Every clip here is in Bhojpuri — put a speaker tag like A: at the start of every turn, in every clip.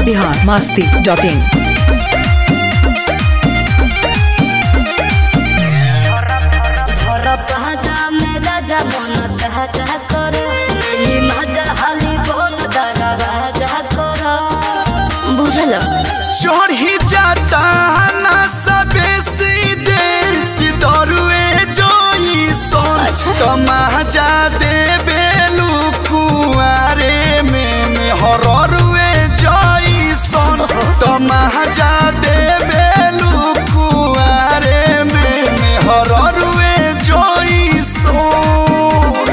A: बिहार मास्ती डॉट इन
B: धर पहचा में राजा मन तहजा कर ई मजा हाली बोल दरा राजा कर बुझल
C: चढ़ी जाता ना सबे सीधे सितरुए जोई सोन
B: अच्छा।
C: तमाजा दे बेलू कुआरे में में हररुए जोई सोन तमाजा दे बेलू कुआरे में में हररुए जोई सोन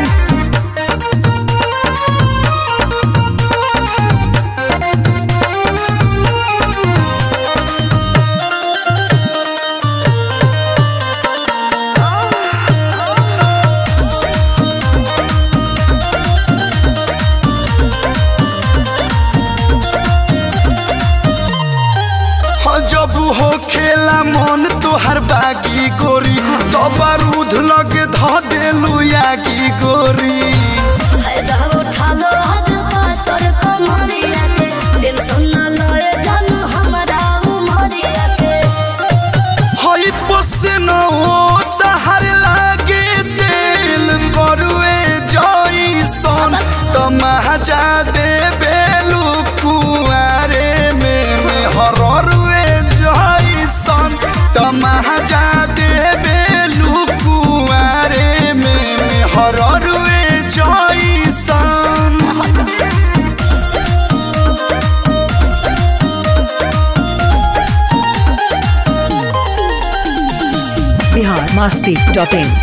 C: हाँ, जब हो खेला मन तोहर बागी गोरी तो बारूद लगे ध देलू यागी गोरी
B: फायदा उठा लो हद पातर कमरिया के टेंशन न लए जानू हमरा उमरिया के
C: हई पसन हो तहर लागे दिल करुए जई सन तमाजा दे बेलू कुआरे में में हररुए जई सन तमाजा दे बेलू कुआरे में में हररुए जई सन
A: बिहार मास्ती डॉट इन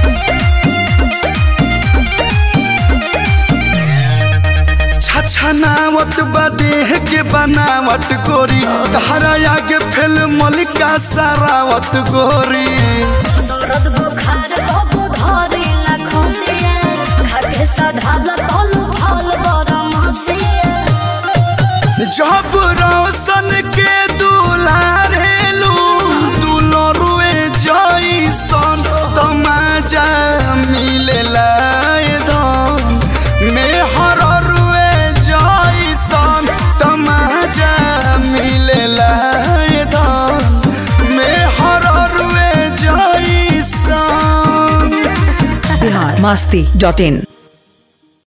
C: छछनावत बदेह के बनावट गोरी तहरा आगे फेल मलिका सरावत गोरी
B: दर्द बुखार कबू धरी न खसिया खाके सधाल तलू फल बरम हसिया
C: जब रोशन के दुलारेलू दुलरुए जईसन तमाजा मिलेला धन में हररुए जईसन तमाजा मिलेला धन में हररुए जईसन
A: बिहार मास्ती डॉट इन